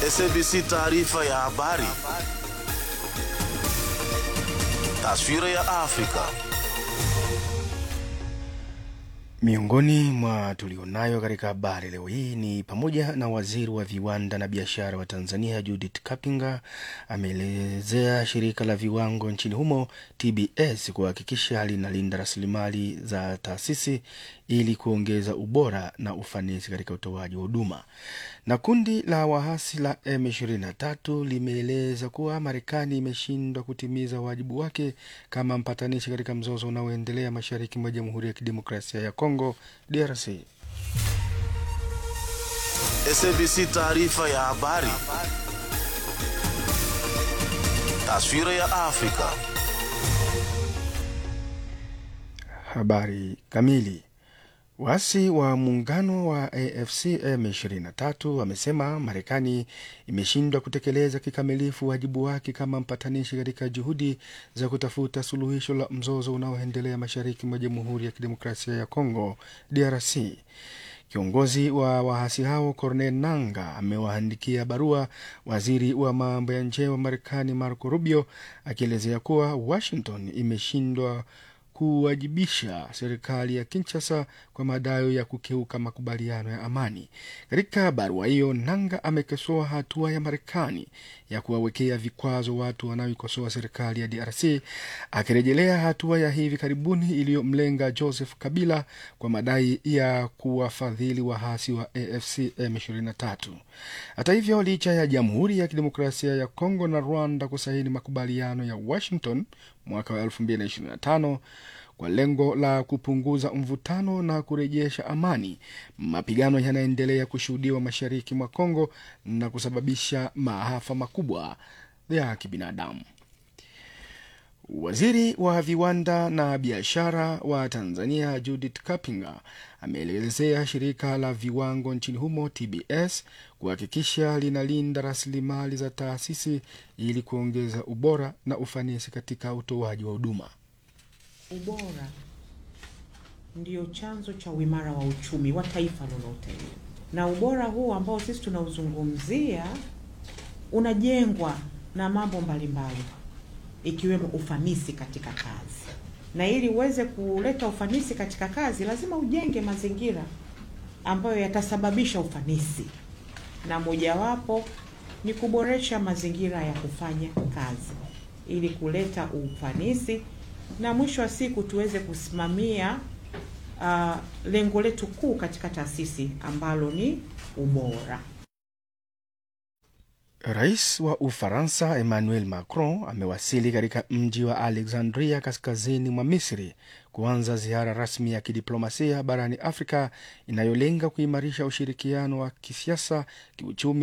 SABC taarifa ya habari. Taswira ya Afrika. Miongoni mwa tulionayo katika habari leo hii ni pamoja na waziri wa viwanda na biashara wa Tanzania Judith Kapinga ameelezea shirika la viwango nchini humo TBS kuhakikisha linalinda rasilimali za taasisi ili kuongeza ubora na ufanisi katika utoaji wa huduma. Na kundi la waasi la M23 limeeleza kuwa Marekani imeshindwa kutimiza wajibu wake kama mpatanishi katika mzozo unaoendelea mashariki mwa Jamhuri ya Kidemokrasia ya Kongo DRC. SABC taarifa ya habari. Taswira ya Afrika. Habari kamili. Waasi wa muungano wa AFC M23 wamesema Marekani imeshindwa kutekeleza kikamilifu wajibu wake kama mpatanishi katika juhudi za kutafuta suluhisho la mzozo unaoendelea mashariki mwa Jamhuri ya Kidemokrasia ya Kongo DRC. Kiongozi wa waasi hao Cornel Nanga amewaandikia barua waziri wa mambo ya nje wa Marekani Marco Rubio akielezea kuwa Washington imeshindwa kuwajibisha serikali ya Kinshasa kwa madai ya kukeuka makubaliano ya amani. Katika barua hiyo, Nanga amekosoa hatua ya Marekani ya kuwawekea vikwazo watu wanaoikosoa serikali ya DRC, akirejelea hatua ya hivi karibuni iliyomlenga Joseph Kabila kwa madai ya kuwafadhili waasi wa AFC M23. Hata hivyo, licha ya Jamhuri ya Kidemokrasia ya Kongo na Rwanda kusaini makubaliano ya Washington mwaka wa 2025 kwa lengo la kupunguza mvutano na kurejesha amani, mapigano yanaendelea kushuhudiwa mashariki mwa Kongo na kusababisha maafa makubwa ya kibinadamu. Waziri wa viwanda na biashara wa Tanzania Judith Kapinga ameelezea shirika la viwango nchini humo TBS kuhakikisha linalinda rasilimali za taasisi ili kuongeza ubora na ufanisi katika utoaji wa huduma. Ubora ndio chanzo cha uimara wa uchumi wa taifa lolote, na ubora huu ambao sisi tunauzungumzia unajengwa na mambo mbalimbali ikiwemo ufanisi katika kazi, na ili uweze kuleta ufanisi katika kazi lazima ujenge mazingira ambayo yatasababisha ufanisi, na mojawapo ni kuboresha mazingira ya kufanya kazi ili kuleta ufanisi na mwisho wa siku tuweze kusimamia uh, lengo letu kuu katika taasisi ambalo ni ubora. Rais wa Ufaransa Emmanuel Macron amewasili katika mji wa Alexandria kaskazini mwa Misri kuanza ziara rasmi ya kidiplomasia barani Afrika inayolenga kuimarisha ushirikiano wa kisiasa, kiuchumi